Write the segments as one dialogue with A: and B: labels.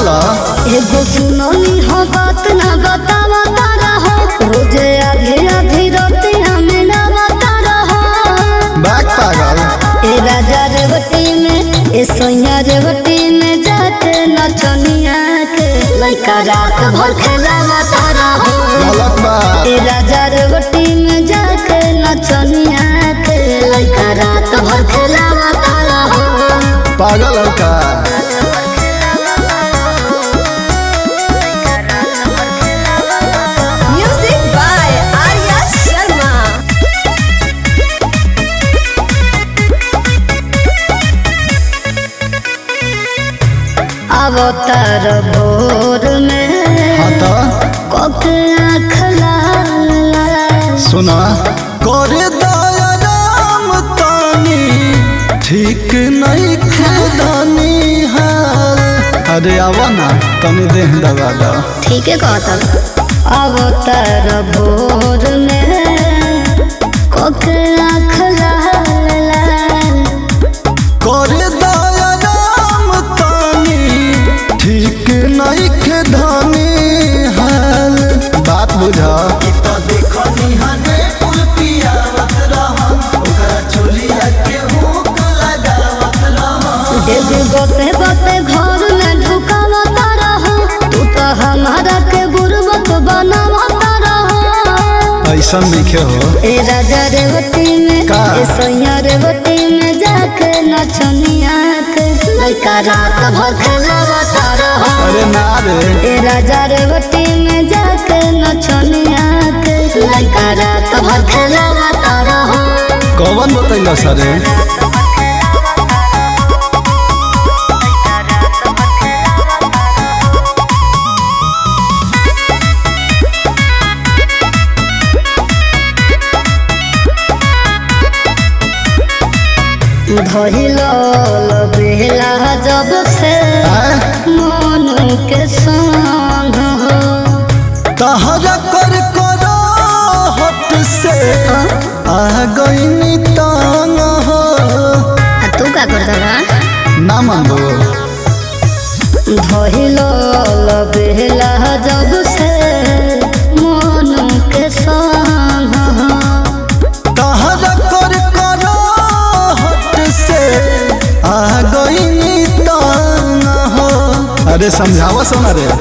A: बोला
B: एगो सुननी हो बात ना बतावा तारा हो रोजे आधे आधे रोते हमें ना बता रहो
A: बैक पागल
B: ए राजा रेवती में ए सोया रेवती में जाके नचनिया के लइका रात भर खेला तारा हो
A: गलत बा
B: ए राजा रेवती में जाके नचनिया के लइका रात भर खेला तारा हो
A: पागल है का
C: Music by Arya Sharma.
B: अवतार भोर में
A: हाँ तो
B: कोके आँख लाल लाल
A: सुना करे दया राम तानी ठीक नहीं खेदानी हाल अरे आवा ना तनी देह दबा दो
B: ठीक है कहता अवतार भोर में कोके आँख लाल लाल
A: करे दया राम तानी ठीक नहीं खेदानी हाल बात बुझा
B: देवी बते बते घर में ढुकावा तारा हो तू तो हमारा के गुरबत बनावा तारा हो
A: ऐसा लिखे हो
B: ए राजा रेवती में
A: का?
B: ए सैया रेवती में जाके नचनिया के लइका रात भर खेलावा तारा हो
A: अरे ना रे
B: ए राजा रेवती में जाके नचनिया के लइका रात भर खेलावा तारा हो
A: कौन बतैला सरे
B: धइलो बेला जब से
A: आय?
B: मन के संग हो
A: तहरा कर करो हट से आ गई तांग हो
B: आ तू का करता बा
A: ना मांगो
B: धइलो बेला जब से मन के संग हो
A: तहरा कर करो हट से आ गई तांग हो अरे समझावा सोना रे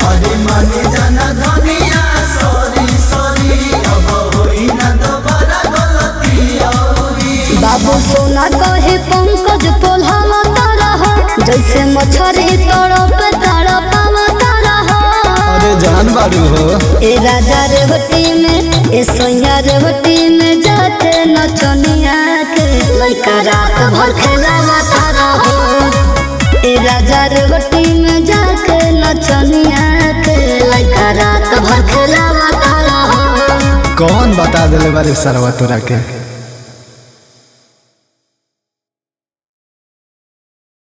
B: बाबू सोना कहे पंकज पोल्हावा तारा हो जैसे मछरी तड़प तड़पावा तारा हो
A: अरे जान बारू हो
B: ए राजा रेवती में ए सोया रेवती में जाके नचनिया के लइका रात भर खेलावा तारा हो ए राजा रेवती में जाके नचनिया के लइका रात भर खेलावा तारा हो
A: कौन बता दिले बारे सरवा तोरा के